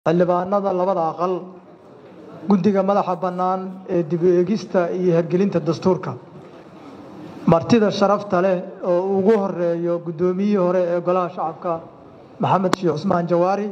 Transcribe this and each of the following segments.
xildhibaanada labada aqal guddiga madaxa bannaan ee dib u eegista iyo hergelinta dastuurka martida sharafta leh oo ugu horeeyo guddoomiyihii hore ee golaha shacabka maxamed sheekh cusmaan jawaari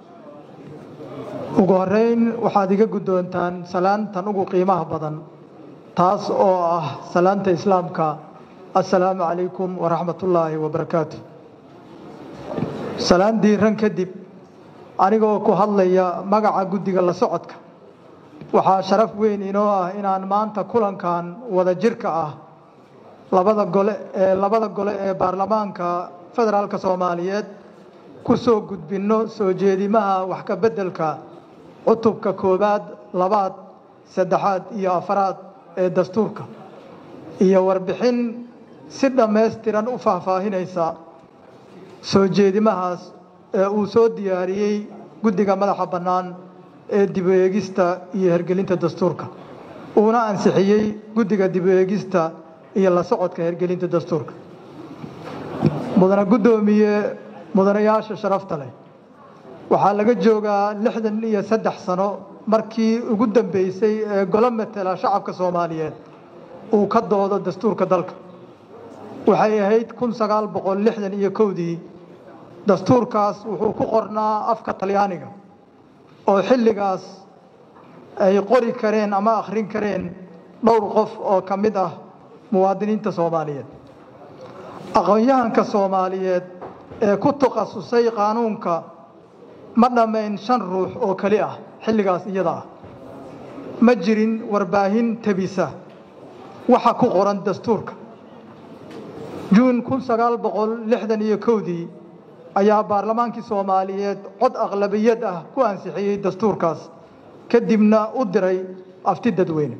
ugu horeyn waxaad iga guddoontaan salaantan ugu qiimaha badan taas oo ah salaanta islaamka assalaamu calaykum waraxmatullaahi wabarakaatu salaan diiran kadib anigoo ku hadlaya magaca guddiga la socodka waxaa sharaf weyn inoo ah inaan maanta kulankan wada jirka ah labada gole ee labada gole ee baarlamaanka federaalka soomaaliyeed ku soo gudbinno soo jeedimaha wax ka beddelka cutubka koowaad labaad saddexaad iyo afaraad ee dastuurka iyo warbixin si dhammaystiran u faahfaahinaysa soo jeedimahaas ee uu soo diyaariyey guddiga madaxa bannaan ee dib u eegista iyo hergelinta dastuurka uuna ansixiyey guddiga dib u eegista iyo la socodka hergelinta dastuurka mudane guddoomiye mudanayaasha sharafta leh waxaa laga joogaa lixdan iyo saddex sano markii ugu dambeysay ee golo matela shacabka soomaaliyeed uu ka doodo dastuurka dalka waxay ahayd kun sagaal boqol lixdan iyo kowdii dastuurkaas wuxuu ku qornaa afka talyaaniga oo xilligaas ay qori kareen ama akhrin kareen dhowr qof oo ka mid ah muwaadiniinta soomaaliyeed aqoon-yahanka soomaaliyeed ee ku takhasusay qaanuunka ma dhammayn shan ruux oo keli ah xilligaas iyada ah ma jirin warbaahin tebisa waxa ku qoran dastuurka juun kun sagaal boqol lixdan iyo kowdii ayaa baarlamaankii soomaaliyeed cod aqlabiyad ah ku ansixiyey dastuurkaas kadibna u diray afti dadweyne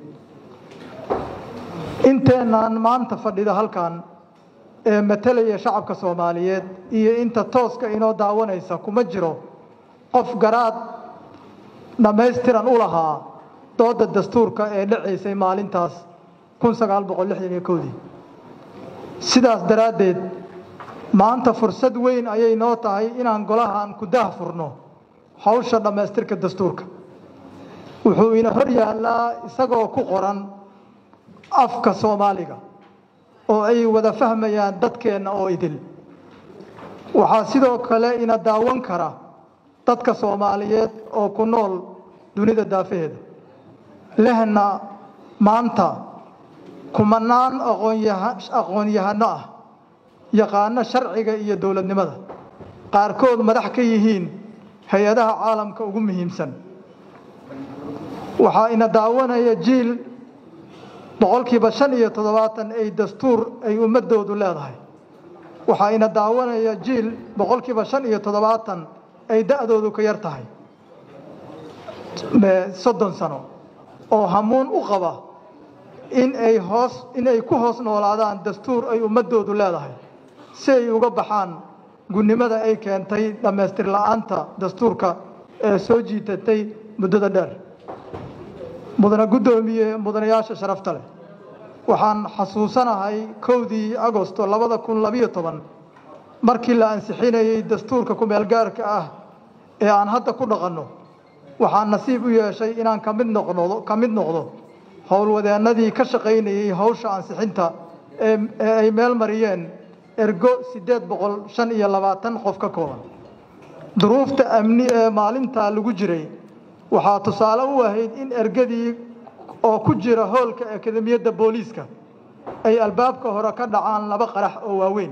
inteenaan maanta fadhida halkan ee matalaya shacabka soomaaliyeed iyo inta tooska inoo daawanaysa kuma jiro qof garaad dhammaystiran u lahaa dooda dastuurka ee dhacaysay maalintaas kun sagaal boqol lixdan iyo kowdii sidaas daraaddeed maanta fursad weyn ayay noo tahay inaan golahan ku dah furno hawsha dhammaystirka dastuurka wuxuu ina hor yaallaa isagoo ku qoran afka soomaaliga oo ay wada fahmayaan dadkeenna oo idil waxaa sidoo kale ina daawan kara dadka soomaaliyeed oo ku nool dunida daafaheeda lehna maanta kumanaan aqoon-yahano ah yaqaano sharciga iyo dowladnimada qaarkood madax ka yihiin hay-adaha caalamka ugu muhiimsan waxaa ina daawanaya jiil boqolkiiba shan iyo toddobaatan ay dastuur ay ummadoodu leedahay waxaa ina daawanaya jiil boqolkiiba shan iyo toddobaatan ay da-doodu ka yar tahay soddon sano oo hamuun u qaba in ay hoos in ay ku hoos noolaadaan dastuur ay ummadoodu leedahay si ay uga baxaan gunnimada ay keentay dhammaystir la-aanta dastuurka ee soo jiitatay muddada dheer mudane guddoomiye mudanayaasha sharafta leh waxaan xasuusanahay kowdii agosto labada kun labiyo toban markii la ansixinayey dastuurka ku-meelgaarka ah ee aan hadda ku dhaqanno waxaan nasiib u yeeshay inaan kamid noqno ka mid noqdo howlwadeennadii ka shaqaynayey hawsha ansixinta ee ay meel mariyeen ergo siddeed boqol shan iyo labaatan qof ka kooban duruufta amni ee maalintaa lagu jiray waxaa tusaale u ahayd in ergadii oo ku jira hoolka akademiyadda booliiska ay albaabka hore ka dhacaan laba qarax oo waaweyn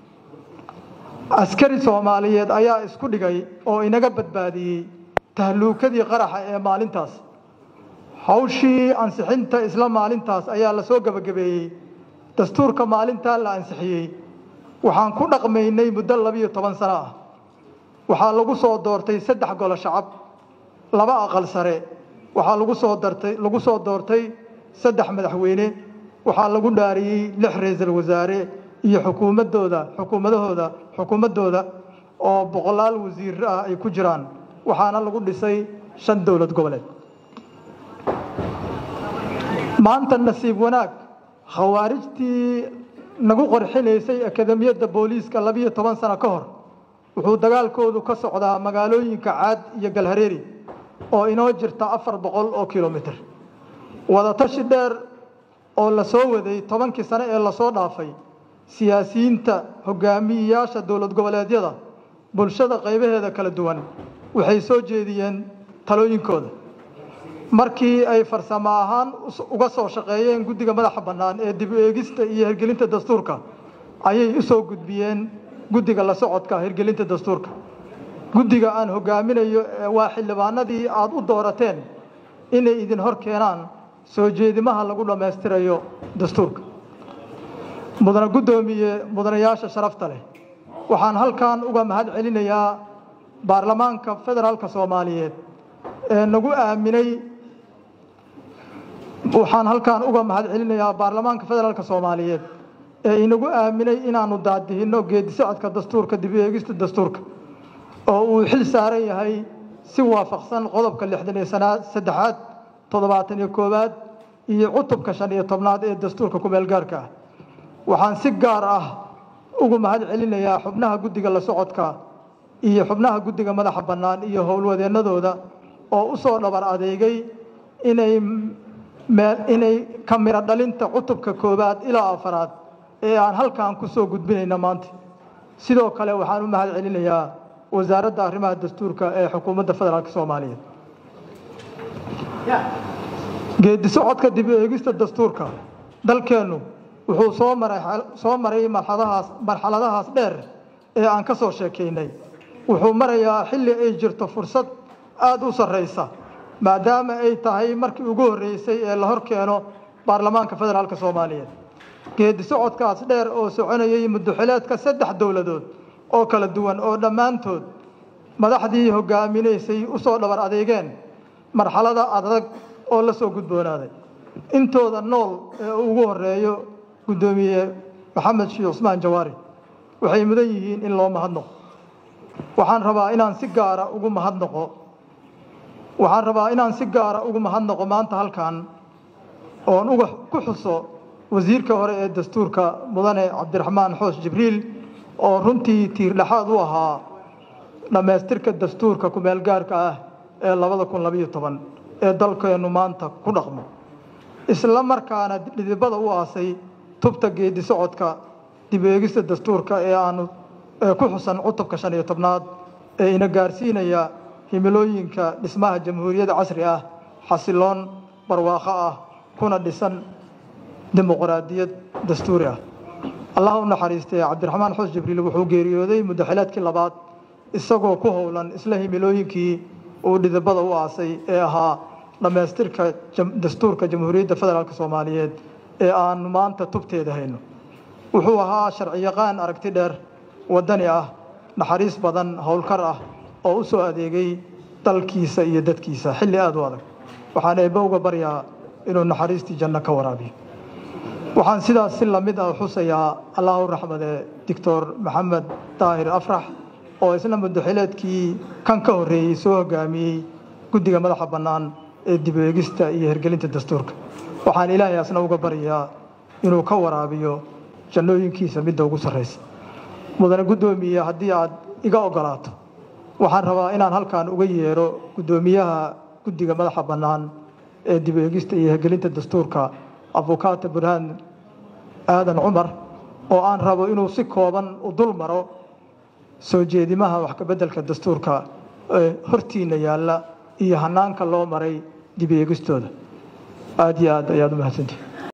askari soomaaliyeed ayaa isku dhigay oo inaga badbaadiyey tahluukadii qaraxa ee maalintaas hawshii ansixinta isla maalintaas ayaa la soo gebagabeeyey dastuurka maalintaa la ansixiyey waxaan ku dhaqmaynay muddo labiyo toban sano ah waxaa lagu soo doortay saddex golo shacab laba aqal sare waxaa lagu soo dartay lagu soo doortay saddex madaxweyne waxaa lagu dhaariyey lix ra-iisul wasaare iyo xukuumadooda xukuumadahooda xukuumaddooda oo boqolaal wasiir ah ay ku jiraan waxaana lagu dhisay shan dowlad goboleed maanta nasiib wanaag khawaarijtii nagu qorxinaysay akademiyadda booliiska labiyo toban sano ka hor wuxuu dagaalkoodu ka socdaa magaalooyinka caad iyo galhareeri oo inoo jirta afar boqol oo kilomitir wadatashi dheer oo la soo waday tobankii sane ee lasoo dhaafay siyaasiyiinta hogaamiyeyaasha dowlad goboleedyada bulshada qaybaheeda kala duwan waxay soo jeediyeen talooyinkooda markii ay farsamo ahaan uga soo shaqeeyeen guddiga madaxa bannaan ee dib u eegista iyo hirgelinta dastuurka ayay u soo gudbiyeen guddiga la socodka hirgelinta dastuurka guddiga aan hogaaminayo waa xildhibaanadii aada u doorateen inay idin hor keenaan soo jeedimaha lagu dhammaystirayo dastuurka mudane guddoomiye mudanayaasha sharafta leh waxaan halkan uga mahad celinayaa baarlamaanka federaalka soomaaliyeed ee nagu aaminay waxaan halkan uga mahad celinayaa baarlamaanka federaalka soomaaliyeed ee inagu aaminay inaanu daadihinno geedi socodka dastuurka dib u eegista dastuurka oo uu xil saaran yahay si waafaqsan qodobka lixdan iyo sanaad saddexaad toddobaatan iyo koowaad iyo cutubka shan iyo tobnaad ee dastuurka kumeel gaarka ah waxaan si gaar ah ugu mahad celinayaa xubnaha guddiga la socodka iyo xubnaha guddiga madaxa bannaan iyo howlwadeennadooda oo u soo dhabar adeegay inay inay ka miro dhalinta cutubka koowaad ilaa afaraad ee aan halkan ku soo gudbinayna maanta sidoo kale waxaan u mahad celinayaa wasaaradda arrimaha dastuurka ee xukuumadda federaalk soomaaliyeed geedi socodka dib u eegista dastuurka dalkeennu wuxuu soo maray soo maray marxaladahaas marxaladahaas dheer ee aan ka soo sheekaynay wuxuu marayaa xilli ay jirto fursad aada u sarraysa maadaama ay tahay markii ugu horreysay ee la hor keeno baarlamaanka federaalk soomaaliyeed geedi socodkaas dheer oo soconayay muddoxileedka saddex dowladood oo kala duwan oo dhammaantood madaxdii hogaaminaysay u soo dhabar adeegeen marxalada adag oo la soo gudboonaaday intooda nool ee ugu horeeyo guddoomiye maxamed sheekh cusmaan jawaari waxay mudan yihiin in loo mahadnaqo waxaan rabaa inaan si gaara ugu mahadnaqo waxaan rabaa inaan si gaara ugu mahadnaqo maanta halkan oon uga ku xuso wasiirka hore ee dastuurka mudane cabdiraxmaan xoos jibriil oo runtii tiirdhexaad u ahaa dhammaystirka dastuurka kumeel gaarka ah ee labada kun labayo toban ee dalkeennu maanta ku dhaqmo isla markaana dhidibada u aasay tubta geedi socodka dib eegista dastuurka ee aanu ee ku xusan cutubka shan iyo tobnaad ee ina gaarsiinaya himilooyinka dhismaha jamhuuriyadda casri ah xasiloon barwaaqo ah kuna dhisan dimuqraadiyad dastuuri ah allah u naxariistay cabdiraxmaan xoos jibriil wuxuu geeriyooday muddaxileedkii labaad isagoo ku howlan isla himilooyinkii uu dhidibada u aasay ee ahaa dhammaystirka dastuurka jamhuuriyadda federaalk soomaaliyeed ee aanu maanta tubteeda hayno wuxuu ahaa sharciyaqaan aragti dheer waddani ah naxariis badan howlkar ah oo u soo adeegay dalkiisa iyo dadkiisa xilli aada u adag waxaan eebbe uga baryaa inuu naxariistii janno ka waraabiyo waxaan sidaas si lamid ah xusayaa allahu raxmade doctor maxamed daahir afrax oo isna muddaxileedkii kan ka horreeyey soo hogaamiyey guddiga madaxa bannaan ee dib eegista iyo hirgelinta dastuurka waxaan ilaahay asna uga baryaa inuu ka waraabiyo jannooyinkiisa midda ugu sarraysa mudane guddoomiye haddii aad iga oggolaato waxaan rabaa inaan halkan uga yeero guddoomiyaha guddiga madaxa bannaan ee dib eegista iyo hirgelinta dastuurka abukaata burhaan aadan cumar oo aan rabo inuu si kooban u dul maro soo jeedimaha wax kabeddelka dastuurka ee hortiina yaalla iyo hanaanka loo maray dib eegistooda aada iyo aad ayaad u mahadsantihi